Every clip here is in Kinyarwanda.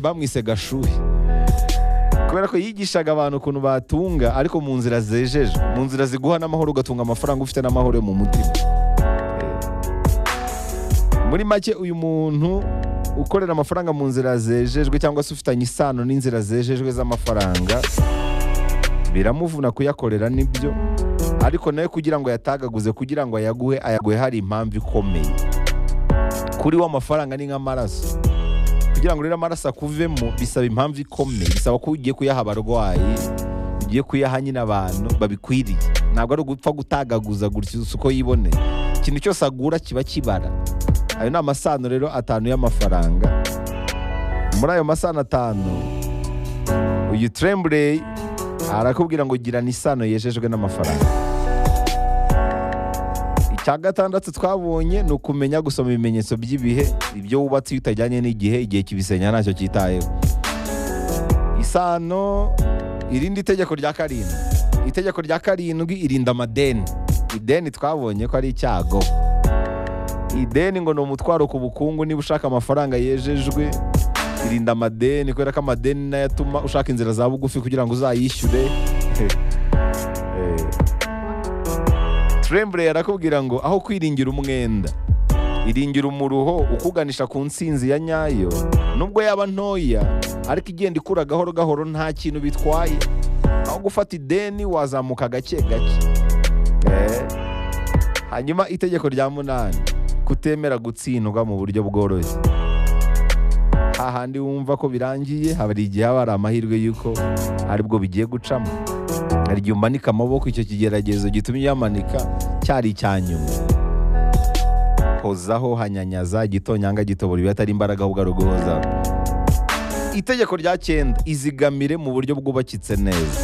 bamwise gashuhe kubera ko yigishaga abantu ukuntu batunga ariko mu nzira zejeje mu nzira ziguha n'amahoro ugatunga amafaranga ufite n'amahoro yo mu mutima muri make uyu muntu ukorera amafaranga mu nzira zejejwe cyangwa se ufitanye isano n'inzira zejejwe z'amafaranga biramuvuna kuyakorera nibyo ariko nawe kugira ngo yatagaguze kugira ngo ayaguhe ayaguhe hari impamvu ikomeye kuri we amafaranga ni nk'amaraso kugira ngo rero amaraso akuvemo bisaba impamvu ikomeye bisaba ko ugiye kuyaha abarwayi ugiye kuyaha nyine abantu babikwiriye ntabwo ari ugupfa gutagaguza gutya uko yiboneye ikintu cyose agura kiba kibara ayo ni amasano rero atanu y'amafaranga muri ayo masano atanu uyu trembley arakubwira ngo girana isano yejejwe n'amafaranga icya gatandatu twabonye ni ukumenya gusoma ibimenyetso by'ibihe ibyo wubatse iyo utajyanye n'igihe igihe kibisenya ntacyo cyitayeho isano irindi tegeko rya karindwi itegeko rya karindwi irinda amadeni ideni twabonye ko ari icyago ideni ngo ni umutwaro ku bukungu niba ushaka amafaranga yejejwe irinda amadeni kubera ko amadeni nayo atuma ushaka inzira za bugufi kugira ngo uzayishyure Eh. Tremblay arakubwira ngo aho kwiringira umwenda iringira umuruho ukuganisha ku nsinzi ya nyayo nubwo yaba ntoya ariko igenda ikura gahoro gahoro nta kintu bitwaye aho gufata ideni wazamuka gake gake Eh. hanyuma itegeko rya munani kutemera gutsindwa mu buryo bworoshye hahandi wumva ko birangiye hari igihe haba hari amahirwe y'uko aribwo bigiye gucamo hari igihe umanika amaboko icyo kigeragezo gituma uyamanika cyari icya nyuma hozaho hanyanyaza gitonyanga gitobora ibi atari imbaraga ahubwo ari uguhozaho itegeko rya cyenda izigamire mu buryo bwubakitse neza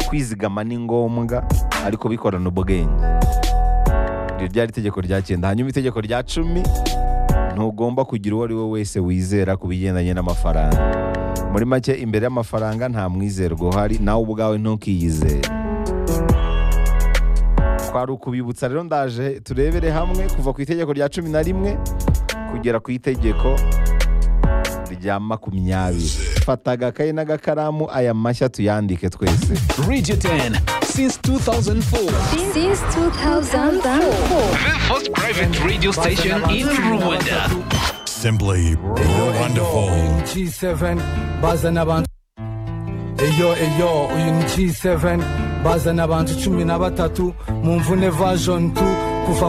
kwizigama ni ngombwa ariko bikorana ubwenge iryo ryari itegeko rya cyenda hanyuma itegeko rya cumi ntugomba kugira uwo ari we wese wizera ku bigendanye n'amafaranga muri make imbere y'amafaranga nta mwizerwa uhari nawe ubwawe ntukiyizere twari ukubibutsa rero ndaje turebere hamwe kuva ku itegeko rya cumi na rimwe kugera ku itegeko rya makumyabiri fata agakaye n'agakaramu aya mashya tuyandike twese Radio 10 since 2004. since 2004. The first private radio station in Rwanda. Simply wonderful. G7 bazana abantu eyo eyo uyu ni G7 bazana abantu cumi na batatu mu mvune version 2 kuva mu